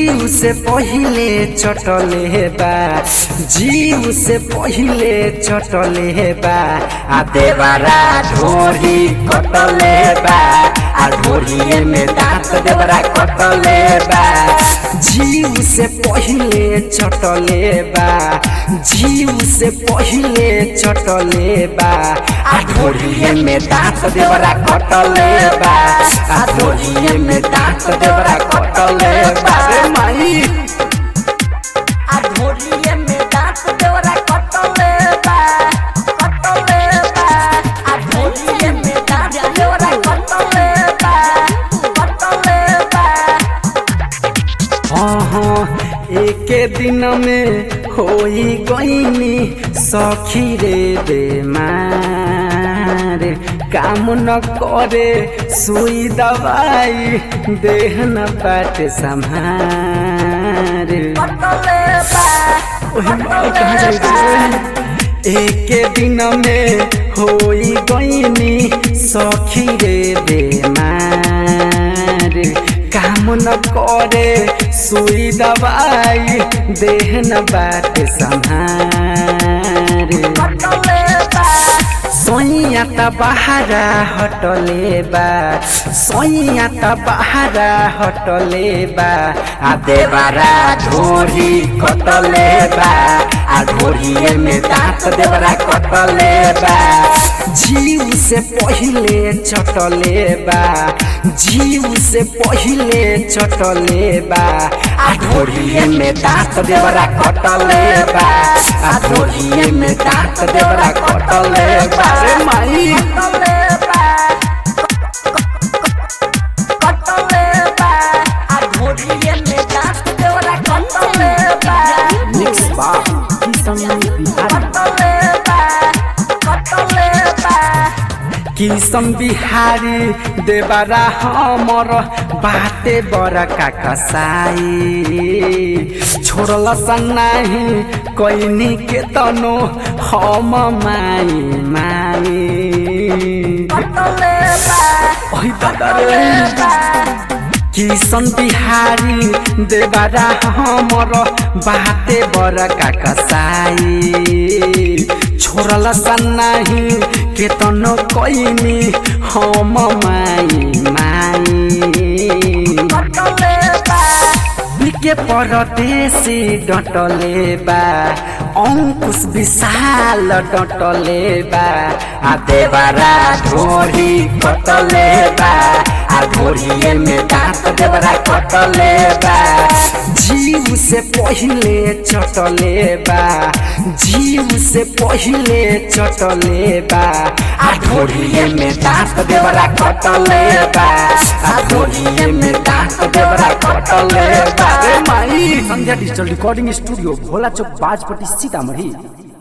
जीव से पहिले चटले बा जीव से पहिले चटले बा आ देवरा ढोरी कटले बा आ ढोरिए में दांत देवरा कटले बा जीव से पहिले चटले बा जीव से पहिले चटले बा आ ढोरिए में दांत देवरा कटले बा आ ढोरिए में दांत देवरा कटले बा रे माई आ ढोलिए में दांत देवरा कटले बा कटले बा आ ढोलिए में दांत देवरा कटले बा कटले बा हाँ हाँ एके दिन में होई गईनी सखी रे बेमार काम न करे सुई दवाई देह न पाटे संभार कटले बा ओहे माई कहाँ जाई रे एके दिन में होई गईनी सखी रे बेमार काम न करे सुई दवाई देह न बाटे संभार कटले बा सोइया त बहारा हटले बा सोइया त बहारा हटले बा आ देवरा ढोरी कटले बा आ ढोरिए में दांत देवरा कटले बा जीव से पहिले चटले बा जीव से पहिले चटले बा आ ढोरिए में दांत देवरा कटले बा आ ढोरिए में दांत देवरा कटले बा रे माई कटले बा कटले बा आ ढोलिए में दांत देवरा कटले बा मिक्स बा किसन बिहारी कटले बा कटले बा किसन बिहारी देवरा हमर बाटे बड़का कसाई छोड़ल सन्नाही कैनी के तनो हम माई माई कटले बा ओइ दादा रे किसन बिहारी देवरा हमर बाटे बड़का कसाई छोड़ल सन्नाही केतनो कैनी हम माई माई कटले बा बिके परदेशी डटले बा अंकुश विशाल डटले बा आ देवरा ढोरी कटले बा आ ढोरिए में दांत देवरा कटले बा जीव से पहिले चटले बा जीव से पहिले चटले बा आ ढोरिए में दांत देवरा कटले बा आ ढोरिए में दांत देवरा कटले बा रे माई Sandhya digital recording studio Bhola Chowk Bajpatti Sitamarhi